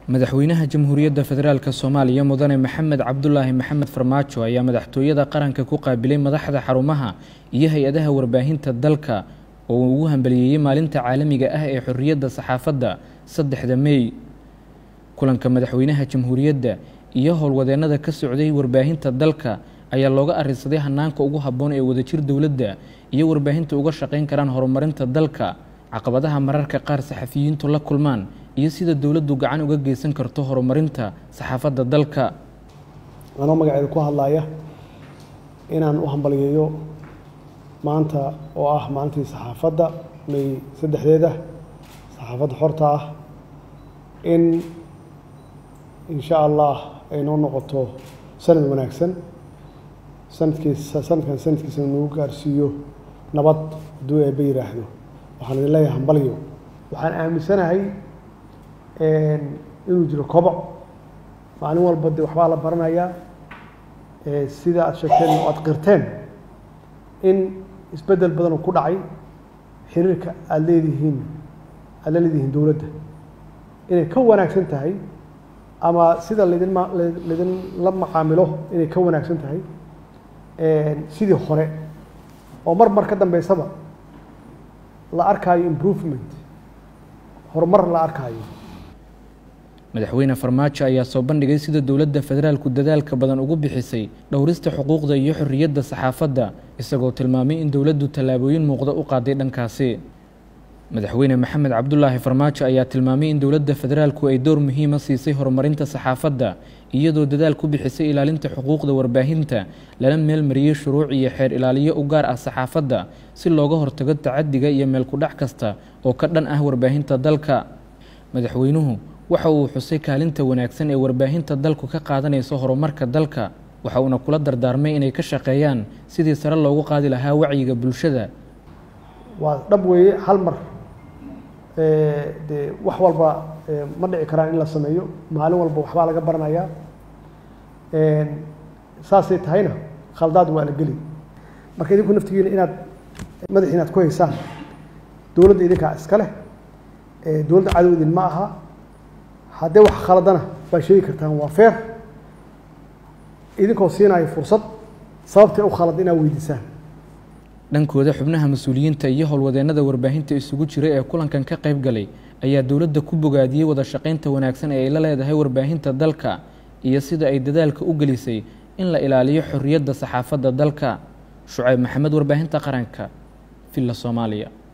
madaxweynaha jamhuuriyadda federaalk soomaaliya mudane maxamed cabdulaahi maxamed farmaajo ayaa madaxtooyada qaranka ku qaabilay madaxda xarumaha iyo hay-adaha warbaahinta dalka oo uu ugu hambaliyeeyey maalinta caalamiga ah ee xorriyadda saxaafadda saddexda mey kulanka madaxweynaha jamhuuriyadda iyo howlwadeennada ka socday warbaahinta dalka ayaa looga arinsaday hanaanka ugu habboon ee wadajir dowladda iyo warbaahinta uga shaqayn karaan horumarinta dalka caqabadaha mararka qaar saxafiyiintu la kulmaan iyo sida dowladdu gacan uga geysan karto horumarinta saxaafadda dalka anoo magaceeda ku hadlaya inaan u hambaliyeeyo maanta oo ah maalintii saxaafadda may saddexdeeda saxaafadda xorta ah in insha allah ay noo noqoto sanad wanaagsan sanadkiisa sanadkan sanadkiisana nagu gaarsiiyo nabad hadduu eebba yidhaahdo waxaan idin leeyahay hambalyo waxaan aaminsanahay inuu jiro koboc maalin walba de waxbaa la baranayaa sida aad sheegteen oo aad qirteen in isbeddel badanoo ku dhacay xiriirka aada leedihiin aada la leedihiin dowladda inay ka wanaagsan tahay ama sida laydin ma laydin la macaamilo inay ka wanaagsan tahay sidii hore oo mar mar ka dambeysaba la arkaayo improvement horumar la arkaayo madaxweyne farmaajo ayaa soo bandhigay sida dowladda federaalku dadaalka badan ugu bixisay dhowrista xuquuqda iyo xorriyadda saxaafadda isagoo tilmaamay in dowladdu tallaabooyin muuqda u qaaday dhankaasi madaxweyne maxamed cabdulaahi farmaajo ayaa tilmaamay in dowladda federaalku ay door muhiima siisay horumarinta saxaafadda iyadoo dadaal ku bixisay ilaalinta xuquuqda warbaahinta lana meelmariyey shuruuc iyo xeer ilaaliyo u gaar ah saxaafadda si looga hortago tacadiga iyo meelkudhac kasta oo ka dhan ah warbaahinta dalka madaxweynuhu waxa uu xusay kaalinta wanaagsan ee warbaahinta dalku ka qaadanayso horumarka dalka waxa uuna kula dardaarmay inay ka shaqeeyaan sidii sare loogu qaadi lahaa wacyiga bulshada waa dhab weeye hal mar dee wax walba ma dhici karaan in la sameeyo maalin walba waxbaa laga baranayaa saasay tahayna khaldaad waa la geli marka idinku naftigiina inaad madaxi inaad ku haysaan dowladda idinkaa iska leh dowladda cadow idin ma aha haddee wax khaladana waa sheegi kartaan waa feer idinkoo siinayo fursad sababtay u khalad inaad weydiisaan dhankooda xubnaha mas-uuliyiinta iyo howlwadeennada warbaahinta isugu jira ee kulankan ka qayb galay ayaa dowladda ku bogaadiyey wada shaqaynta wanaagsan ee ay la leedahay warbaahinta dalka iyo sida ay dadaalka u gelisay in la ilaaliyo xorriyadda saxaafadda dalka shucayb maxamed warbaahinta qaranka villa soomaaliya